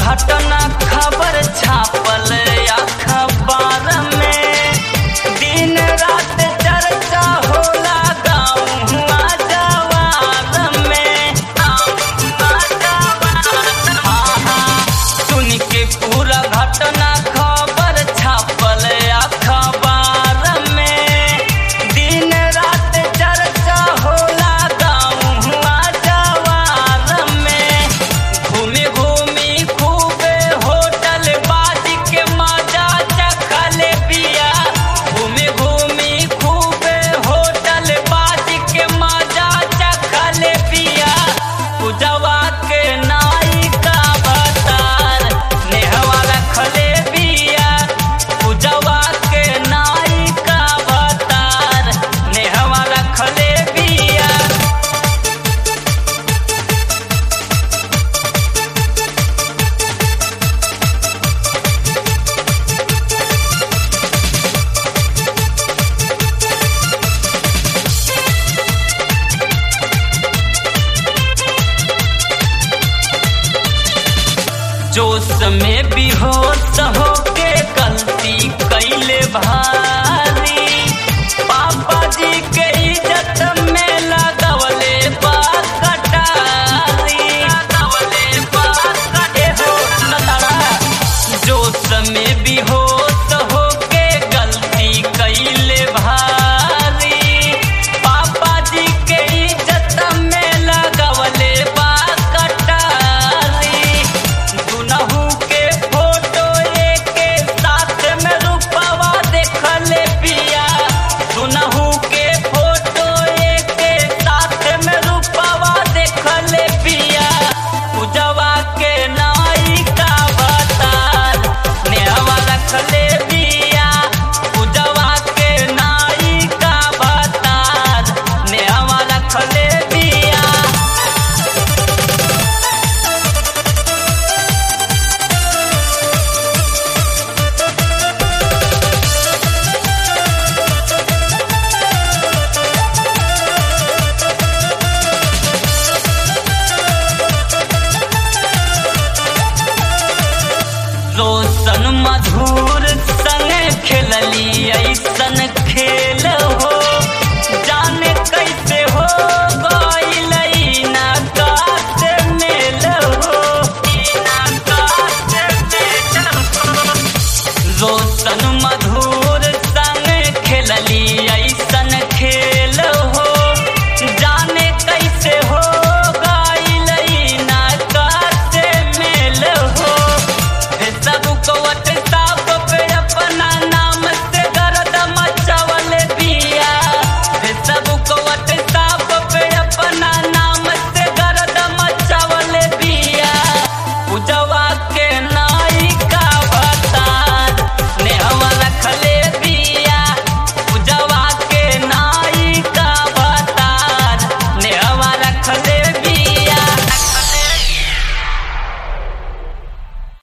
घटना खबर छापल अखबार में दिन रात चर्चा होला गाँव जवार में सुन के पूरा घटना खबर छापल अखबार में दिन रात चर्चा होला गाँव जवार में घूमी घूमी खूबे होटल बाज के मजा चखले बिया घूमी घूमी खूबे होटल बाज के मजा चखले बिया पूजवा के नाई का बतार नेहवा रखले बिया पूजवा के नाई का बतार नेहवा रखले बिया जोश में बेहोश होके गलती कैले भाई